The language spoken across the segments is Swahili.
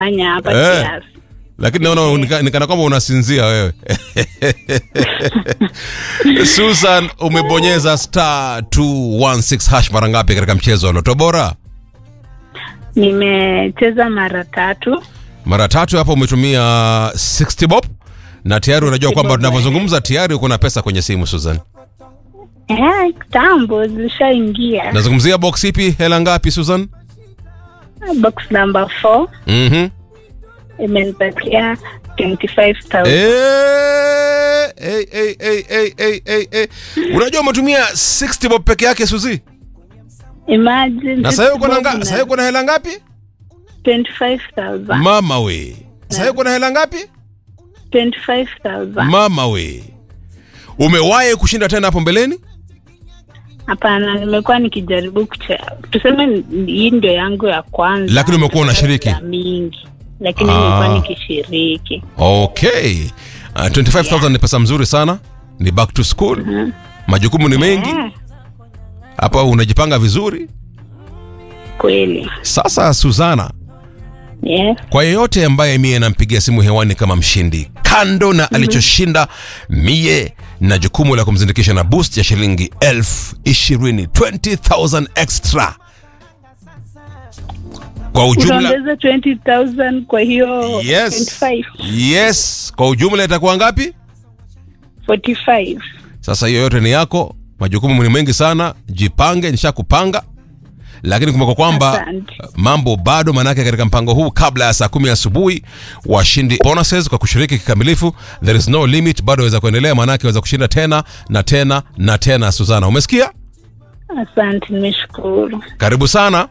fanya hapa Eh. kiasi. lakini naona nika- nikana kwamba unasinzia wewe susan umebonyeza star 216 hash mara ngapi katika mchezo wa loto bora Nimecheza mara tatu. mara tatu hapo umetumia 60 bob na tayari unajua 60 kwamba bob, tunavyozungumza tayari uko na pesa kwenye simu susan Eh, kitambo zilishaingia. nazungumzia box ipi hela ngapi susan Box number 4 mm-hmm. imenipatia 25,000. Eh, eh, eh, eh, eh, eh, eh, eh. unajua umetumia 60 bob peke yake suzi Imagine. na sahii uko na bob nga- na sahii uko na hela ngapi 25,000. mama we sahii uko na hela ngapi 25,000. mama we umewahi kushinda tena hapo mbeleni Hapana, nimekuwa nikijaribu kucheza. Tuseme ni- hii ndio yangu ya kwanza. Lakini umekuwa unashiriki? Ya mingi. Lakini Ah. nimekuwa nikishiriki. okay uh, 25000 ni pesa mzuri sana ni back to school majukumu ni mengi Eh, hapa unajipanga vizuri kweli. sasa suzana Yes. kwa yeyote ambaye mie nampigia simu hewani kama mshindi kando na alichoshinda mie na jukumu la kumzindikisha na boost ya shilingi elfu ishirini 20000 extra kwa ujumla Utaongeza 20,000 kwa hiyo yes 25. yes kwa ujumla itakuwa ngapi 45. sasa hiyo yote ni yako majukumu ni mengi sana jipange nishakupanga lakini kumbuka kwamba Asante. mambo bado manake katika mpango huu kabla ya saa kumi asubuhi washindi bonuses kwa kushiriki kikamilifu there is no limit bado waweza kuendelea manake waweza kushinda tena na tena na tena suzana umesikia Asante, nimeshukuru. karibu sana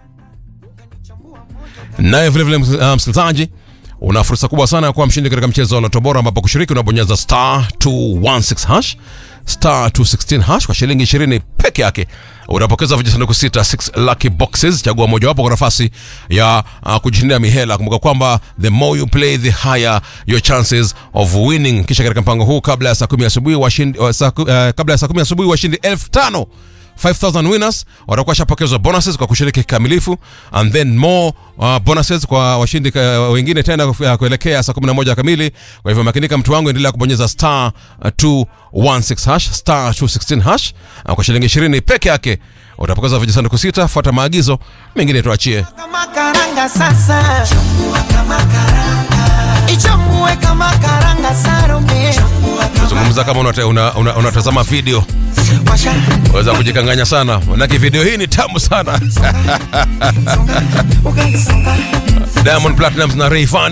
naye vilevile uh, msikilizaji una fursa kubwa sana ya kuwa mshindi katika mchezo wa Lotto Bora ambapo kushiriki unabonyeza star 216 hash star 216 hash kwa shilingi 20 peke yake unapokeza vijisanduku sita 6 lucky boxes chagua mojawapo kwa nafasi ya uh, kujishindia mihela kumbuka kwamba the more you play the higher your chances of winning kisha katika mpango huu kabla ya saa 10 asubuhi washindi uh, saa, ku- uh, kabla ya saa 10 asubuhi washindi 5000 5000 winners watakuwa shapokezwa bonuses kwa kushiriki kikamilifu and then more uh, bonuses kwa washindi ka, wengine tena uh, kuelekea saa 11 kamili kwa hivyo makinika mtu wangu endelea kubonyeza star uh, 216 hash star 216 hash uh, kwa shilingi 20 peke yake utapokeza vijisanduku sita fuata maagizo mengine tuachie kama karanga sasa Chambua kama karanga ichambue kama karanga sarume zungumza kama unata- una- una- unatazama video washa waweza kujikanganya sana manake video hii ni tamu sana ugali songa diamond platinums na Rayvanny